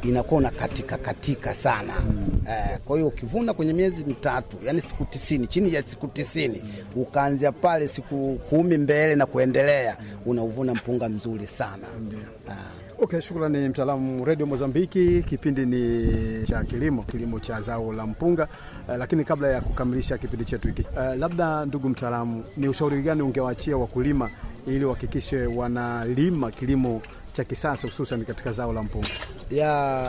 inakuwa una katika katika sana eh, kwa hiyo ukivuna kwenye miezi mitatu, yani siku tisini, chini ya siku tisini ukaanzia pale siku kumi mbele na kuendelea, unauvuna mpunga mzuri sana ah. Okay, shukrani mtaalamu Radio Mozambiki. Kipindi ni cha kilimo, kilimo cha zao la mpunga. Uh, lakini kabla ya kukamilisha kipindi chetu hiki uh, labda ndugu mtaalamu, ni ushauri gani ungewaachia wakulima ili wahakikishe wanalima kilimo cha kisasa hususan katika zao la mpunga? ya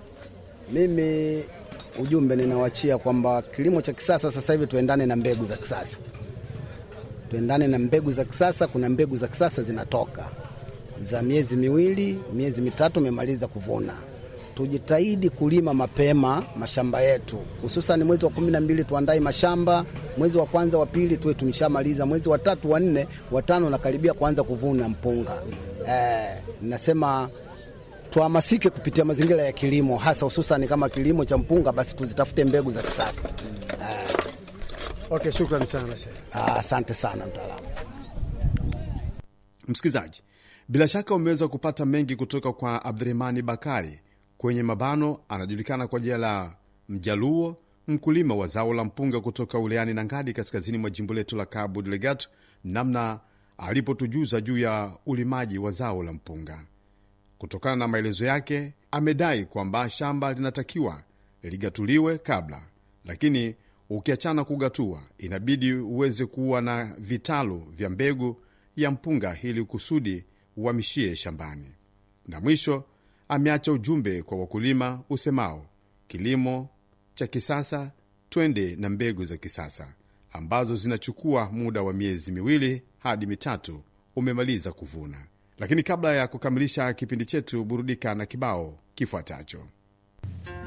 mimi ujumbe ninawachia kwamba kilimo cha kisasa sasa hivi tuendane na mbegu za kisasa, tuendane na mbegu za kisasa. Kuna mbegu za kisasa zinatoka za miezi miwili, miezi mitatu, umemaliza kuvuna. Tujitahidi kulima mapema mashamba yetu, hususan mwezi wa kumi na mbili tuandae mashamba, mwezi wa kwanza wa pili tuwe tumeshamaliza, mwezi wa tatu wa nne wa tano nakaribia kuanza kuvuna mpunga. Eh, nasema tuhamasike kupitia mazingira ya kilimo, hasa hususan kama kilimo cha mpunga, basi tuzitafute mbegu za kisasa. Okay, shukrani sana Sheikh. Ah, Asante sana mtaalamu. Msikilizaji, bila shaka umeweza kupata mengi kutoka kwa Abdurahmani Bakari kwenye mabano, anajulikana kwa jina la Mjaluo, mkulima wa zao la mpunga kutoka wilayani Nangadi, kaskazini mwa jimbo letu la Cabo Delgado, namna alipotujuza juu ya ulimaji wa zao la mpunga. Kutokana na maelezo yake, amedai kwamba shamba linatakiwa ligatuliwe kabla, lakini ukiachana kugatua, inabidi uweze kuwa na vitalu vya mbegu ya mpunga ili kusudi uhamishie shambani. Na mwisho ameacha ujumbe kwa wakulima usemao, kilimo cha kisasa, twende na mbegu za kisasa ambazo zinachukua muda wa miezi miwili hadi mitatu umemaliza kuvuna. Lakini kabla ya kukamilisha kipindi chetu, burudika na kibao kifuatacho.